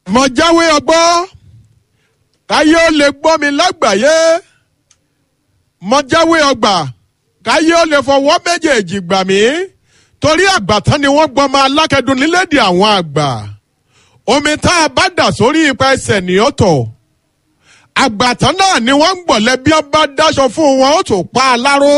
mo jáwé ọgbọ́ káyé ó lè gbọ́ mi lágbàáyé mo jáwé ọgbà káyé ó lè fọwọ́ méjèèjì gbà mí torí àgbàtán ni wọ́n gbọ́n máa lákẹ́dùn nílédè àwọn àgbà omi tá a bá dà sórí ipa ẹsẹ̀ ní ọ̀tọ̀ àgbàtán náà ni wọ́n ń gbọ̀lẹ́ bí wọ́n bá dáṣọ fún wọn ó tún pa á láró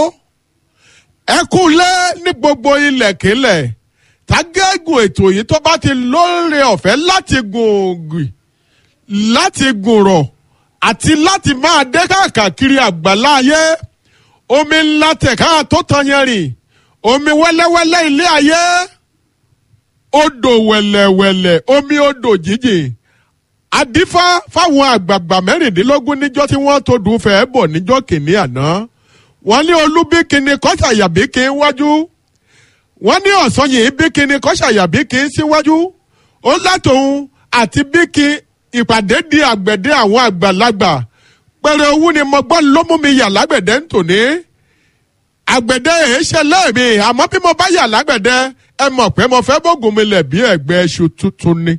ẹ kú lé ní gbogbo ilẹ̀kílẹ̀ tágẹ́gùn ètò yìí tó bá ti lóore ọ̀fẹ́ láti gùn láti gùnrọ̀ àti láti máa dé káàkiri àgbàláyé omi ńlá tẹ̀ká tó tan yẹn rìn omi wẹ́lẹ́wẹ́lẹ́ ilé ayé odò wẹ̀lẹ̀wẹ̀lẹ̀ omi odò jíjìn adífá fáwọn àgbààgbà mẹ́rìndínlógún níjọ́ tí wọ́n tó dùn fẹ́ bọ̀ níjọ́ kìíní àná wọ́n ní olúbíkíni kọ́sàyàbí kí n wájú wọ́n ní ọ̀sán yìí bíkíni kọ́sàyàbí kí n síwájú ó látòun àti bíkí ìpàdé di àgbẹ̀dẹ àwọn àgbàlagbà pẹ̀rẹ̀ owó ni mo gbọ́ ló mú mi yà lágbẹ̀dẹ ń tòní àgbẹ̀dẹ èé ṣe lẹ́ẹ̀mí àmọ́ bí mo bá yà lágbẹ̀dẹ ẹ mọ̀ pé mo fẹ́ bógun mi lẹ̀ bí ẹ̀gbẹ́ ẹṣu tuntun ni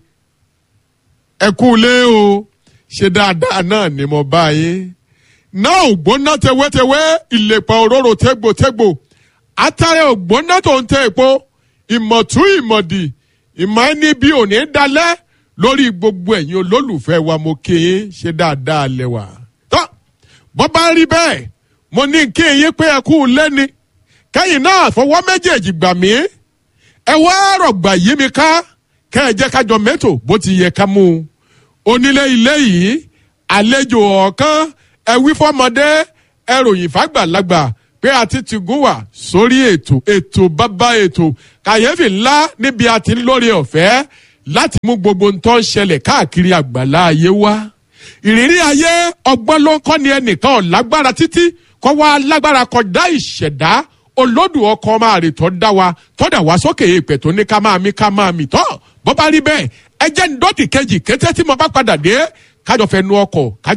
ẹ kú lé o ṣe dáadáa náà ni mo bá yín náà ògbóná tewétewé ìlèpọ̀ òróró tégbòtégbò atare ògbóná tó ń tẹ epo ìmọ̀tú ìmọ̀dì ìmọ̀ ẹni bí òní dalẹ̀ lórí gbogbo ẹ̀yin olólùfẹ́ wa mo kí yín ṣe dáadáa lẹ́wà. tọ́ bọ́ bá rí bẹ́ẹ̀ mo ní kí yín pé ẹ kú lẹ́ni kẹ́yìn náà fọwọ́ méjèèjì gbà mí ẹ wá rọ̀gbà yí mi ká kẹ́ ẹ jẹ́ kájọ mẹ́tò bó ti yẹ ká mú un. onílé ilé yìí àlejò ọ̀kan ẹ wí fọmọdé ẹ ròyìn fàgbàlagbà pé a ti ti gún wà sórí ètò ètò bàbá ètò kàyéfì ńlá níbi a ti ń lórí ọ̀fẹ́ láti mú gbogbo ń tọ́ ń ṣẹlẹ̀ káàkiri àgbàlá ayé wá. ìrírí ayé ọgbọ́n ló ń kọ́ ni ẹnìkan ọ̀ lágbára títí kọ́ wá lágbára kọjá ìṣẹ̀dá olódù ọkọ̀ máa rè tọ́ dá wa tọ́dà wá sókè èèpẹ̀ tó ní ká máa mí ká máa mì tọ́ bọ́ bá rí bẹ́ẹ̀ ẹ jẹ́ ń dọ́tì kejì kété tí mo bá padà dé kájọ fẹ́ nu ọkọ̀